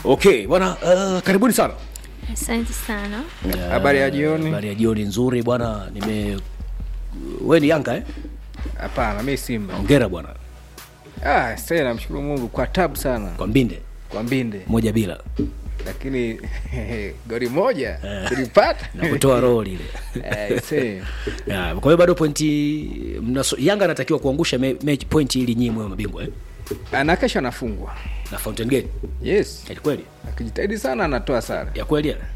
Okay bwana, uh, karibuni sana. Asante sana. Habari ya jioni. Habari ya jioni nzuri bwana. Nime wewe ni Yanga eh? Hapana, mi Simba. Hongera bwana Ah, sasa namshukuru Mungu kwa tabu sana kwa mbinde kwa mbinde, moja bila lakini goli moja tulipata na kutoa roho lile. Eh, see. Ya, kwa hiyo bado pointi mnaso, Yanga anatakiwa kuangusha me, me, pointi ili nyinyi mwe mabingwa eh? ana kesho anafungwa. na Fountain Gate. Yes, Ya kweli? akijitahidi sana anatoa sare. Ya kweli ya?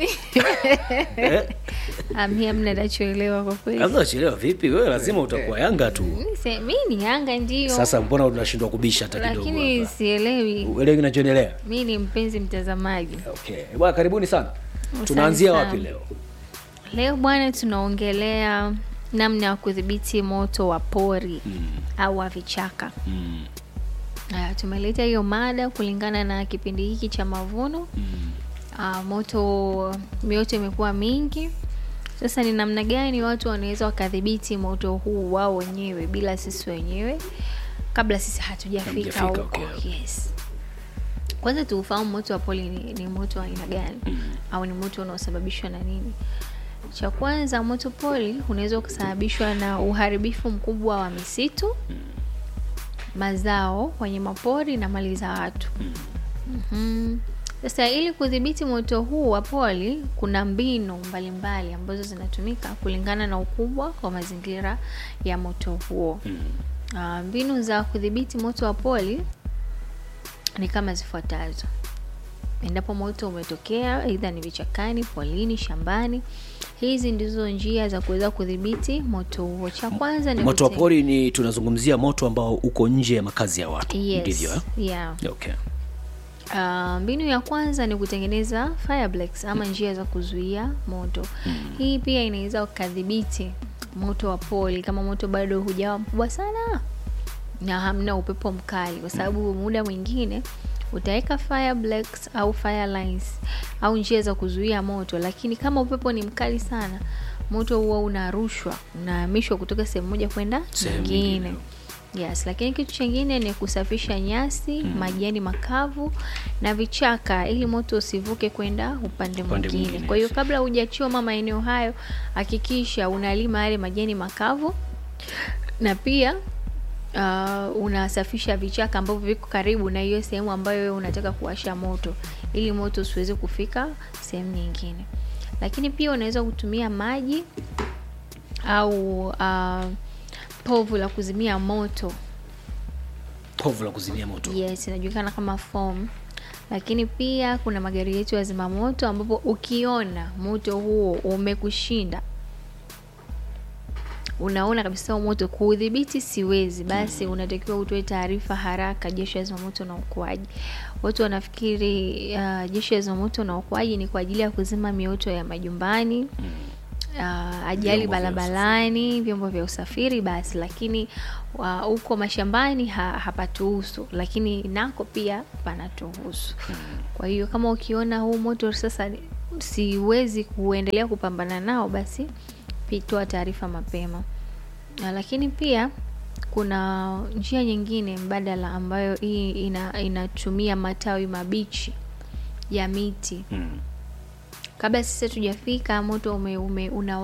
eh? Amia mna nachoelewa kwa kweli. Labda chelewa vipi? Wewe lazima utakuwa Yanga tu. Mi se- Mi ni Yanga ndio, Sasa mbona unashindwa kubisha hata kidogo? lakini hapa? sielewi. Uelewi kinachoendelea? Mi ni mpenzi mtazamaji. Okay. Bwana karibuni sana. Asante Tunaanzia sana. wapi leo? Leo bwana, tunaongelea namna ya kudhibiti moto wa pori au wa vichaka. Mm. Aya, tumeleta hiyo mada kulingana na kipindi hiki cha mavuno. Ah, moto mioto imekuwa mingi. Sasa ni namna gani watu wanaweza wakadhibiti moto huu wao wenyewe bila sisi wenyewe kabla sisi hatujafika Hamjafika, huko. okay. Yes. Kwanza tuufahamu moto wa poli ni, ni moto wa aina gani au ni moto unaosababishwa na nini? Cha kwanza, moto poli unaweza kusababishwa na uharibifu mkubwa wa misitu, mazao, wanyamapori na mali za watu. Mhm. Sasa ili kudhibiti moto huu wa poli, kuna mbinu mbalimbali ambazo zinatumika kulingana na ukubwa wa mazingira ya moto huo. Ah, mbinu za kudhibiti moto wa poli ni kama zifuatazo. Endapo moto umetokea aidha ni vichakani, polini, shambani, hizi ndizo njia za kuweza kudhibiti moto huo. Cha kwanza ni Moto wa kute- pori ni tunazungumzia moto ambao uko nje ya makazi ya watu. Yes. Ndivyo eh? Yeah. Okay. Uh, mbinu ya kwanza ni kutengeneza fire breaks ama njia za kuzuia moto. Hii pia inaweza ukadhibiti moto wa poli kama moto bado hujawa mkubwa sana na hamna upepo mkali, kwa sababu muda mwingine utaweka fire breaks au fire lines au njia za kuzuia moto, lakini kama upepo ni mkali sana, moto huo unarushwa, unahamishwa kutoka sehemu moja kwenda Sehemu nyingine. nyingine. Yes, lakini kitu chingine ni kusafisha nyasi, majani makavu na vichaka ili moto usivuke kwenda upande Upande mwingine. mwingine, Kwa hiyo yes. kabla hujachoma maeneo hayo, hakikisha unalima yale majani makavu na pia uh, unasafisha vichaka ambavyo viko karibu na hiyo sehemu ambayo wewe unataka kuwasha moto ili moto usiweze kufika sehemu nyingine. Lakini pia unaweza kutumia maji au uh, povu la kuzimia moto Povu la kuzimia moto. yes inajulikana kama foam lakini pia kuna magari yetu ya zimamoto ambapo ukiona moto huo umekushinda unaona kabisa huo moto kuudhibiti siwezi basi unatakiwa utoe taarifa haraka jeshi la zimamoto na uokoaji watu wanafikiri uh, jeshi la zimamoto na uokoaji ni kwa ajili ya kuzima mioto ya majumbani uh, ajali Vyombo vya barabarani vyombo vya usafiri basi lakini wa- huko mashambani ha, hapatuhusu lakini nako pia panatuhusu kwa hiyo kama ukiona huu moto sasa ni- siwezi kuendelea kupambana nao basi pi- toa taarifa mapema na lakini pia kuna njia nyingine mbadala ambayo hii ina, inatumia matawi mabichi ya miti Mm. kabla sisi tujafika moto ume, ume, una